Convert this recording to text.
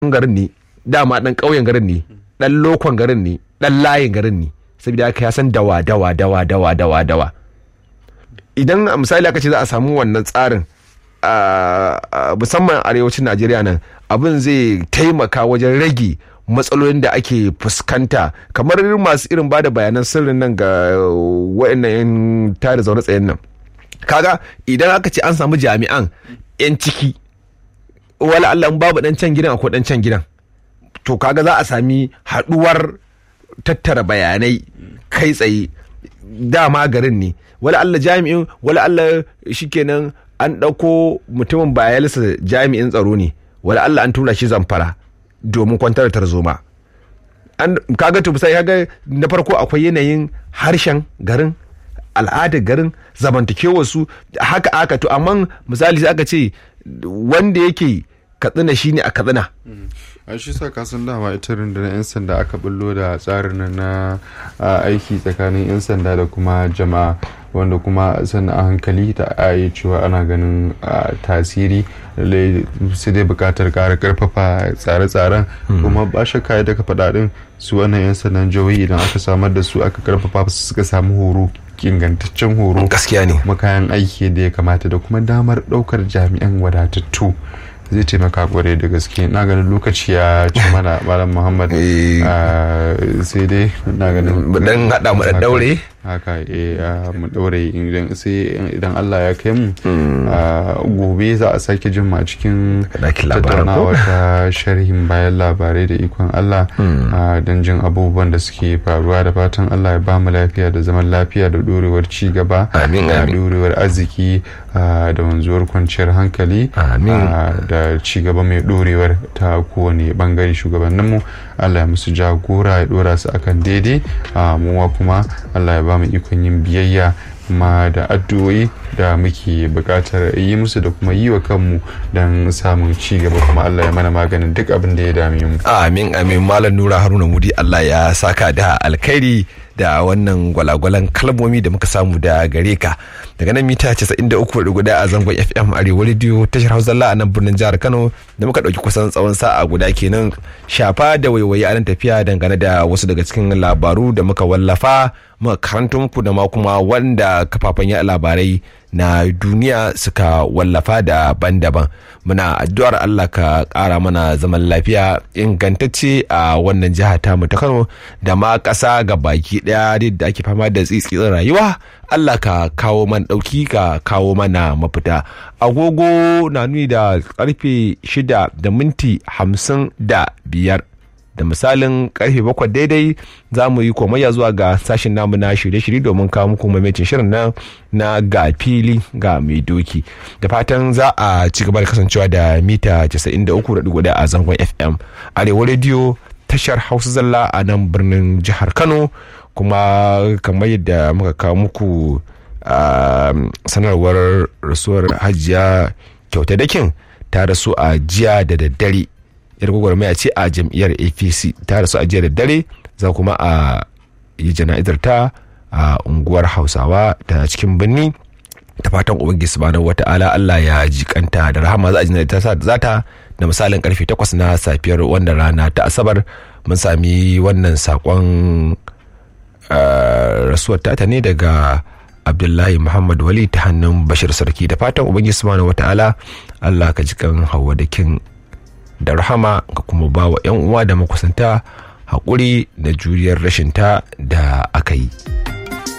garin ne dama dan ƙauyen garin ne dan lokon garin ne dan layin garin ne saboda haka ya san dawa dawa dawa dawa dawa dawa idan a misali aka ce za a samu wannan tsarin a musamman arewacin najeriya nan abin zai taimaka wajen rage matsalolin da ake fuskanta kamar masu irin bada bayanan sirrin nan ga wa'annan yan tada zaune tsayen nan kaga idan aka ce an samu jami'an yan ciki wala Allah babu dan can gidan akwai dan can gidan to kaga za a sami haduwar tattara bayanai kai tsaye dama garin ne wala Allah jami'in wala Allah shikenan an ɗauko mutumin bayalisa jami'in tsaro ne wala Allah an tura shi zamfara domin kwantar da tarzoma an kaga to sai kaga na farko akwai yanayin harshen garin al'adar garin zamantakewar su haka aka to amma misali sai aka ce wanda yake katsina shine a katsina a shi sa kasan dama ita rundunar 'yan sanda aka bullo da tsarin na aiki tsakanin 'yan sanda da kuma jama'a wanda kuma sannan a hankali ta yi cewa ana ganin tasiri sai dai bukatar kara karfafa tsare-tsaren kuma ba shakka da ka faɗa din su wannan 'yan sandan jihohi idan aka samar da su aka karfafa su suka samu horo ingantaccen horo gaskiya ne kuma kayan aiki da ya kamata da kuma damar ɗaukar jami'an wadatattu zai taimaka kwarai da gaske na ganin lokaci ya ci mana malam muhammad sai dai na ganin dan hada mu da daure haka eh mu daure idan sai idan Allah ya kai mu gobe za a sake jin ma cikin tattaunawa ta sharhin bayan labarai da ikon Allah don jin abubuwan da suke faruwa da fatan Allah ya ba mu lafiya da zaman lafiya da dorewar ci gaba da dorewar arziki da wanzuwar kwanciyar hankali da ci gaba mai dorewar ta kowane bangare shugabanninmu Allah ya musu jagora ya dora su akan daidai muwa kuma Allah ya ba mu ikon yin biyayya kuma da addu'o'i da muke buƙatar yi musu da kuma yi wa kanmu don samun ci gaba kuma Allah ya mana maganin duk abin da ya dame mu. Amin amin Malam Nura Haruna Mudi Allah ya saka da alkhairi da wannan gwalagwalan kalmomi da muka samu da gare ka daga nan mita 93.1 a zangon fm arewa radio tashar hausa a nan birnin jihar kano da muka ɗauki kusan tsawon sa'a guda kenan shafa da waiwaye a nan tafiya dangane da wasu daga cikin labaru da muka wallafa muka karanto muku da ma kuma wanda kafafen yaɗa labarai na duniya suka wallafa daban-daban muna addu'ar Allah ka ƙara mana zaman lafiya ingantacce a wannan jiha ta mu ta Kano da ma ƙasa ga baki ɗaya da ake fama da tsitsitsin rayuwa Allah ka kawo man ɗauki ka kawo mana mafita agogo na nuni da karfe shida da minti hamsin da biyar da misalin karfe bakwai daidai za mu yi komayya zuwa ga sashen namu na shirye-shirye domin kawo muku mamacin shirin nan na ga fili ga mai doki da fatan za a ci gaba da kasancewa da mita 93.1 a zangon fm arewa rediyo tashar hausa zalla a nan birnin jihar kano kuma kamar yadda muka kawo muku sanarwar rasuwar hajiya kyauta dakin ta rasu a jiya da daddare yar gwagwarmaya ce a jam'iyyar apc ta rasu a jiya da dare za kuma a yi jana'izar ta a unguwar hausawa ta cikin birni ta fatan ubangiji subhanahu wata'ala Allah ya jikanta da rahama za a ji ta za ta da misalin karfe 8 na safiyar wannan rana ta asabar mun sami wannan sakon rasuwar ta ne daga abdullahi muhammad wali ta hannun bashir sarki da fatan ubangiji subhanahu wata'ala Allah ka jikan hawa da kin da rahama ga kuma ba wa 'yan uwa da makusanta haƙuri da juriyar rashinta da aka yi.